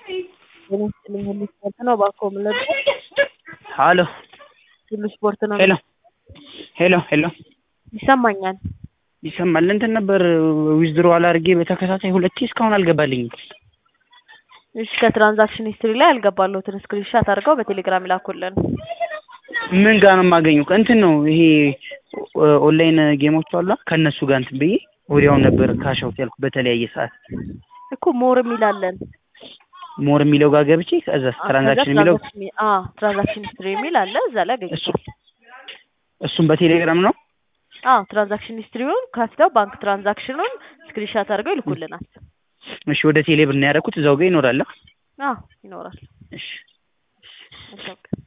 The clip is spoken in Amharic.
ጤና ይስጥልኝ ሁሉ ስፖርት ነው እባክዎ ምን ልርዳዎ? ሀሎ ሁሉ ስፖርት ነው ሄሎ ሄሎ ሄሎ ይሰማኛል ይሰማል እንትን ነበር ዊዝድሮዋል አድርጌ በተከታታይ ሁለቴ እስካሁን አልገባልኝም እሺ ከትራንዛክሽን ሂስትሪ ላይ ያልገባልዎትን ስክሪንሻት አድርገው በቴሌግራም ይላኩልን ምን ጋር ነው የማገኘው እንትን ነው ይሄ ኦንላይን ጌሞች አሉ ከእነሱ ጋር እንትን ብዬ ወዲያውኑ ነበር ካሽ አውት ያልኩት በተለያየ ሰዓት እኮ ሞር የሚላለን ሞር የሚለው ጋር ገብቼ ከዛ ትራንዛክሽን የሚለው ትራንዛክሽን ሂስትሪ የሚል አለ እዛ ላይ ያገኙታል እሱም በቴሌግራም ነው አዎ ትራንዛክሽን ሂስትሪውን ከፍተው ባንክ ትራንዛክሽኑን ስክሪንሻት አድርገው ይልኩልናል እሺ ወደ ቴሌ ብር ነው ያደረኩት እዛው ጋር ይኖራል አዎ ይኖራል እሺ መልካም ቀን